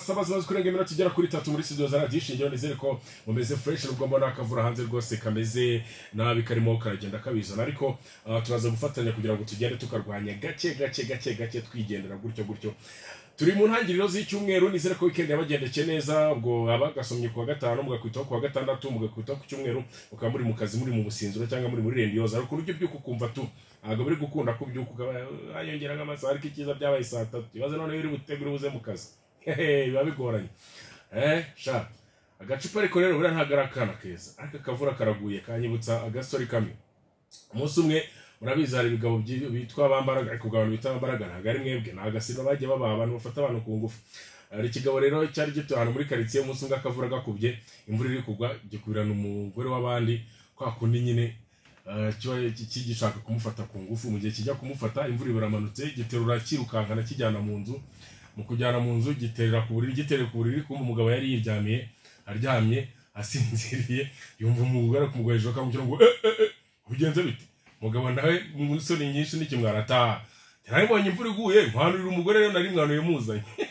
saba zimaze kurenga iminota igera kuri itatu muri studio za radiyo ishingiro nizere ko mumeze fresh nubwo mbona akavura hanze rwose kameze nabi karimo karagenda kabizana ariko ah, turaza gufatanya kugira ngo tugende tukarwanya gake gake gake gake twigendera gutyo gutyo turi mu ntangiriro z'icyumweru nizere ko weekend yabagendekeye neza ubwo abagasomye ku wa gatanu mugakwitaho ku wa gatandatu mugakwitaho ku cyumweru mukaba muri mu kazi muri mu businziro cyangwa muri muri rendiyoza ariko uburyo by'uko ukumva tu ntabwo biri gukunda ko by'uko ukaba yongera nk'amasaha ariko icyiza byabaye saa tatu ibaze noneho uri butegure ubuze mu kazi hehe biba bigoranye eh sha agacupa ariko rero buriya ntabwo ari akana keza ariko akavura karaguye kanyibutsa agasori kamwe umunsi umwe murabizi hari ibigabo byi- bitwa bambaraga ariko ubwo abantu bita bambaraga ntabwo ari mwebwe ni agasimba bagiye babaha abantu bafata abantu ku ngufu hari ikigabo rero cyari gituye ahantu muri karitsiye umunsi umwe akavura gakubye imvura iri kugwa gikubirana umugore w'abandi kwa kundi nyine eh, kiba ki- ki- gishaka kumufata ku ngufu mu gihe kijya kumufata imvura iburamanutse giterura kirukankana kijyana mu nzu mu kujyana mu nzu giterera ku buriri giterera ku buriri kumva umugabo yari yiryamiye aryamye asinziriye yumva umugore kumugwa hejuru akamubwira ngo eh eh eh ubigenze bite umugabo nawe mu isoni nyinshi n'ikimwara ataha nari mbonye imvura iguye nkanurira umugore rero nari mwanuye muzanye